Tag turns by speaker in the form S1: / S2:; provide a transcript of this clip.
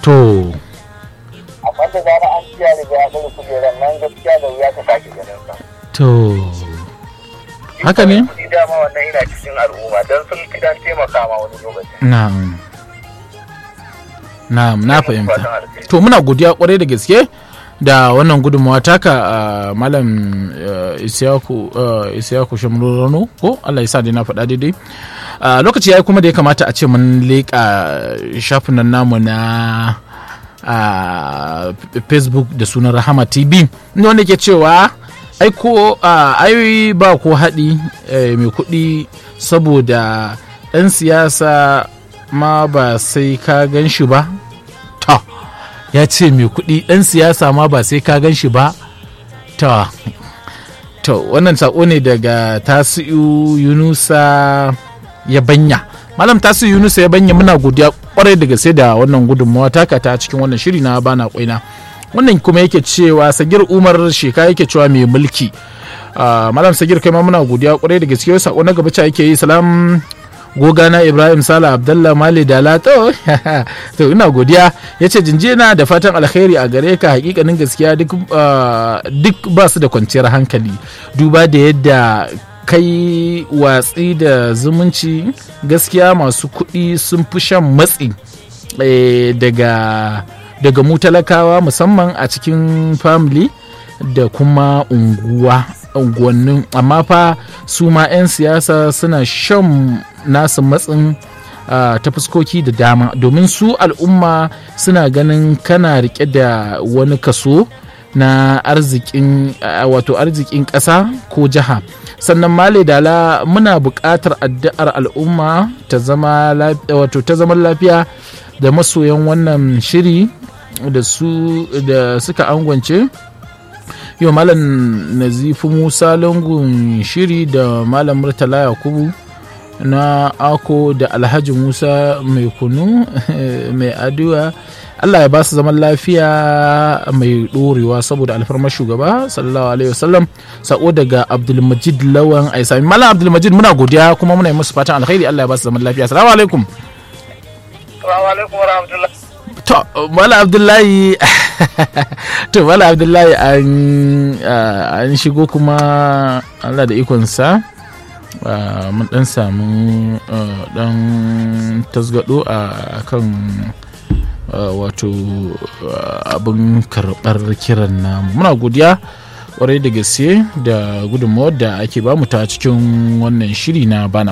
S1: to
S2: amma da zara an ciya riga ya ɗaga kujerar nan gaskiya da wuya ta sake ganin sa
S1: to haka ne
S2: kuɗi dama wannan ina cikin al'umma don sun fi dan taimaka ma wani lokaci
S1: na'am na'am na fahimta
S2: Fatan alheri.
S1: to muna godiya kwarai da gaske da wannan gudunmawa taka a malam eh, isiyaku eh, isiyaku shamrurano ko allah ya sa dai na faɗa daidai Ah, lokaci ya yi kuma da ya kamata a ce mun leƙa shafin nan namu na a facebook da sunan rahama tv inda wanda ke cewa aiko ai ba ko haɗi eh, mai kuɗi saboda ɗan siyasa ma ba sai ka gan shi ba ta ya ce mai kuɗi ɗan siyasa ma ba sai ka gan shi ba ta to wannan saƙo ne daga tasiu yunusa ya banya malam tasiu yunusa ya banya muna godiya kwarai da gaske da wannan gudunmawa taka ta cikin wannan shiri na bana kwaina wannan kuma yake cewa sagir umar sheka yake cewa mai mulki Ah, malam sagir kai ma muna godiya kwarai da gaske sako na gaba ca yake yi salam gogana ibrahim sala abdallah mali dala to to ina godiya ya ce jinjina da fatan alkhairi a gare ka hakikanin gaskiya duk ah, duk ba su da kwanciyar hankali duba da yadda kai watsi da zumunci gaskiya masu kuɗi sun fi shan matsi eh, daga daga mu talakawa musamman a cikin family da kuma unguwa unguwannin amma fa su ma 'yan siyasa suna shan nasu matsin ah, ta fuskoki da dama domin su al'umma suna ganin kana rike da wani kaso na arzikin ah, wato arzikin ƙasa ko jiha sannan male dala muna buƙatar addu'ar al'umma ta zama laf- wato ta zaman lafiya da masoyan wannan shiri da su da suka angwance yau malam nazifu musa lungun shiri da malam murtala yakubu na ako da alhaji musa mai kunu mai addu'a allah ya ba su zaman lafiya mai ɗorewa saboda alfarmar shugaba sallallahu alaihi wasallam sako daga abdulmajid lawan aisami malam abdulmajid muna godiya kuma muna yi musu fatan alkhairi allah ya ba su zaman lafiya assalamu alaikum
S2: Assalamu alaikum wa rahmatullahi.
S1: to mala abdullahi to mala abdullahi an ah, an shigo kuma allah da ikonsa ah, mun dan samu ah, dan tasgado a kan ah, wato ah, abin karɓar kiran namu muna godiya kwarai da gaske da gudunmawar da ake bamu ta cikin wannan shiri na bana